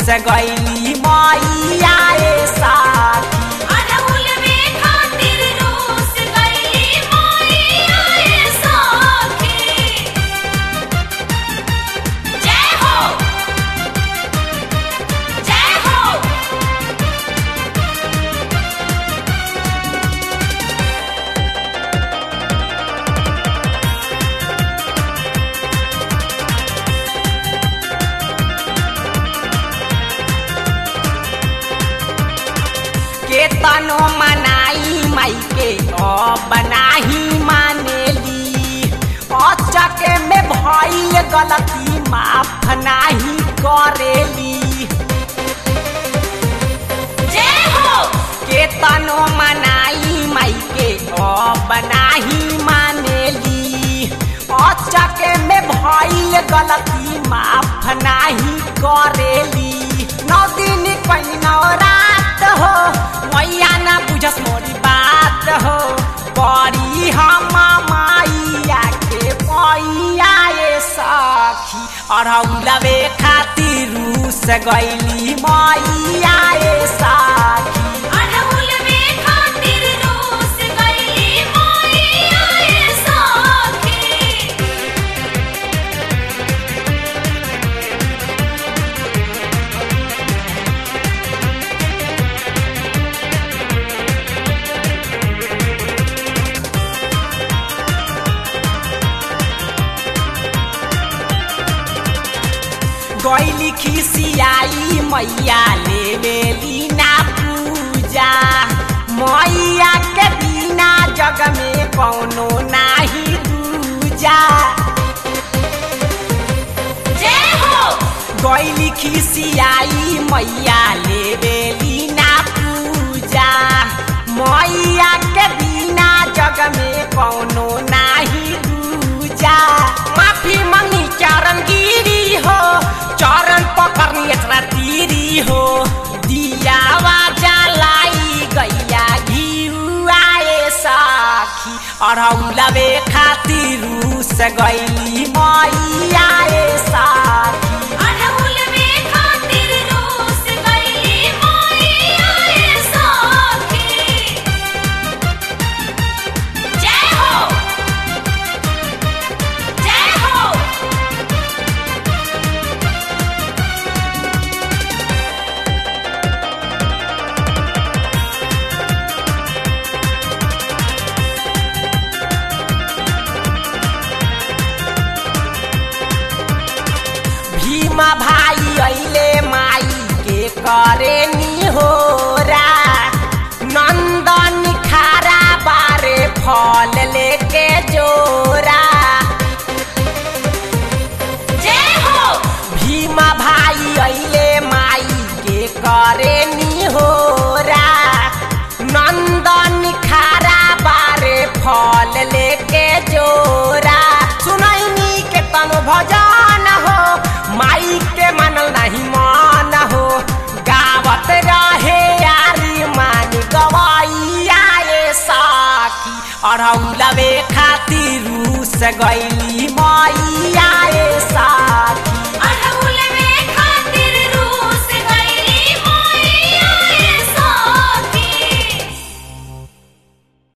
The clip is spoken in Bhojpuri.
गईली मैया ए साखी अड़हुल में खातिर रूस गईली मैया ए साखी जय हो जय हो के तनो मनाई माई के अब नाही मानेली अचके में भइल गलती माफ नाही करेली जय हो के तनो मनाई माई के अब नाही मानेली अचके में भइल गलती माफ नाही करेली नौ दिन कहीं नौ रात हो मैया ना बुझस मोरी बात हो बड़ी हम माइया के मैया ए सखी अरौलवे खातिर रूस गईली मैया ए सखी अड़हुल में खातिर रूस गईली मैया ए साखी गैली खिसियाई मैया ले लेली ना पूजा मैया के बिना जग में कौनो नाही दूजा जय हो गैली खिसियाई मैया ले लेली ना पूजा मैया के बिना जग में कौनो नाही दूजा माफी मंगी चरण गिरी हो चरण पकड़नी इतना तीरी हो दियावा जलाई गैया घिउआए साखी अरौलवे खातिर रूस गैली मैया ए साखी अड़हुल में खातिर रूस गईली मैया ए साखी जय हो जय हो भीमा भाई अइले माई के करे निहोरा नंदन खारा बारे फल लेके जोरा जय हो भीमा भाई अइले माई के करे निहोरा नंदन खारा बारे फल लेके जोरा सुनैनी के तनो भजन हो माई के मनल नहीं मान हो गावत रहे यारी मान गवाइया ए साखी अरौलवे खातिर रूस गईली मैया ए